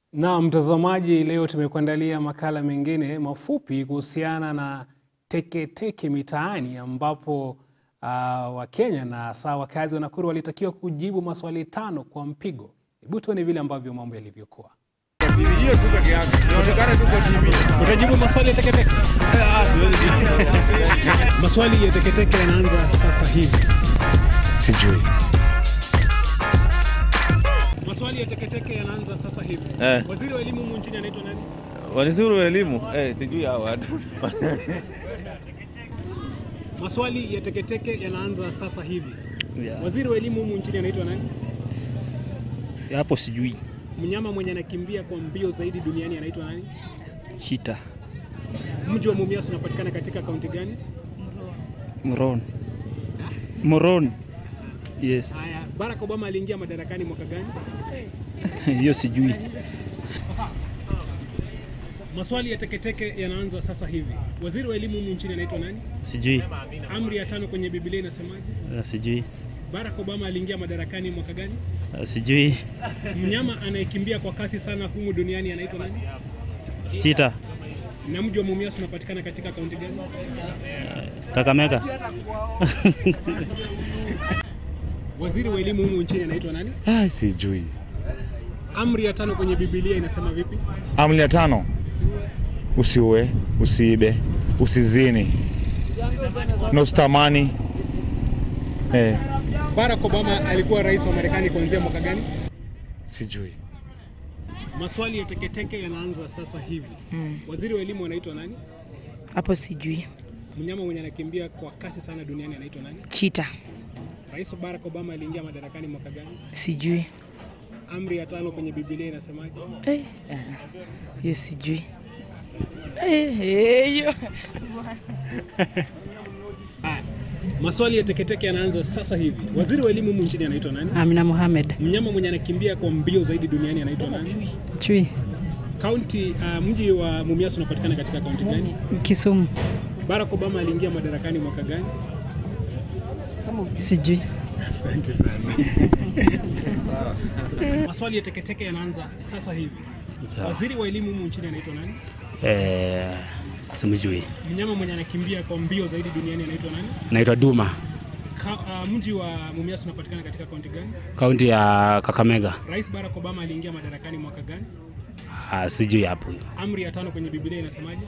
Na mtazamaji, leo tumekuandalia makala mengine mafupi kuhusiana na teketeke mitaani ambapo uh, Wakenya na hasa wakazi wa Nakuru walitakiwa kujibu maswali tano kwa mpigo. Hebu tuone vile ambavyo mambo yalivyokuwa. Utajibu maswali ya teketeke? Maswali ya teketeke yanaanza sasa hivi. Sijui. Maswali ya teketeke yanaanza sasa hivi. Eh. Waziri wa elimu humu nchini anaitwa nani? Waziri wa elimu eh, sijui hao watu. Maswali ya teketeke yanaanza sasa hivi. Yeah. Waziri wa elimu humu nchini anaitwa nani? Hapo sijui. Mnyama mwenye anakimbia kwa mbio zaidi duniani anaitwa nani? Shita. Mji wa Mumias unapatikana katika kaunti gani? Moron. Moron. Yes. Haya, Barack Obama aliingia madarakani mwaka gani? Hiyo sijui. Maswali ya teketeke yanaanza sasa hivi. Waziri wa elimu humu nchini anaitwa nani? Sijui. Amri ya tano kwenye Biblia inasemaje? Sijui. Barack Obama aliingia madarakani mwaka gani? Sijui. Mnyama anayekimbia kwa kasi sana humu duniani anaitwa nani? Chita. Na mji wa Mumias unapatikana katika kaunti gani? Kakamega. Waziri wa elimu humu nchini anaitwa nani? Ah, sijui. Amri ya tano kwenye Biblia inasema vipi? Amri ya tano, usiue, usiibe, usizini na usitamani. Eh, Barack Obama alikuwa rais wa Marekani kuanzia mwaka gani? sijui. Maswali ya teketeke yanaanza sasa hivi. Waziri wa elimu anaitwa nani? Hapo sijui. Mnyama mwenye anakimbia kwa kasi sana duniani anaitwa nani? Chita. Rais Barack Obama aliingia madarakani mwaka gani? Sijui. Amri ya tano kwenye Biblia inasemaje? Eh, ah, hiyo sijui. Eh, eh, hiyo. Haya. Maswali ya teketeke yanaanza sasa hivi. Waziri wa elimu humu nchini anaitwa nani? Amina Mohamed. Mnyama mwenye anakimbia kwa mbio zaidi duniani anaitwa nani? Chui. Kaunti uh, mji wa Mumias unapatikana katika kaunti gani? Kisumu. Barack Obama aliingia madarakani mwaka gani? Sijui. Asante sana. Maswali ya teketeke yanaanza sasa hivi. Waziri wa elimu humu nchini anaitwa nani? Eh, simjui. Mnyama mwenye anakimbia kwa mbio zaidi duniani anaitwa nani? Naitwa Duma. Ka, uh, mji wa Mumias unapatikana katika kaunti gani? Kaunti ya Kakamega. Rais Barack Obama aliingia madarakani mwaka gani? Ah, sijui hapo. Amri ya tano kwenye Biblia inasemaje?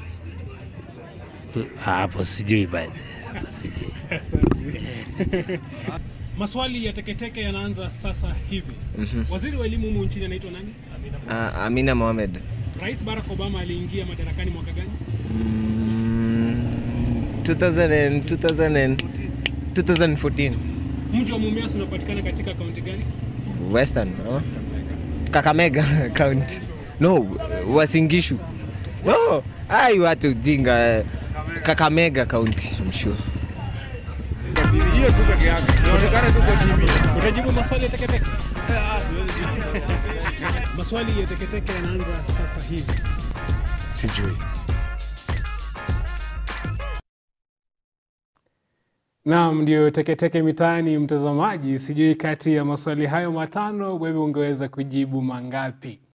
Hapo sijui baadhi. Hapo sijui. Asante. Maswali ya teketeke yanaanza sasa hivi. Waziri wa elimu humu nchini anaitwa nani? Uh, Amina Mohamed. Rais Barack Obama aliingia madarakani mwaka gani? Mm, 2000 and, 2000 and, 2014. Mji wa Mumias unapatikana katika kaunti gani? Western, no? Kakamega County. No, Wasingishu. No, ai watu jinga. Kakamega County, I'm sure. Utajibu maswali ya teketeke? Maswali ya teketeke yanaanza sasa hivi. Sijui. Naam, ndio teketeke mitaani, mtazamaji. Sijui kati ya maswali hayo matano wewe ungeweza kujibu mangapi?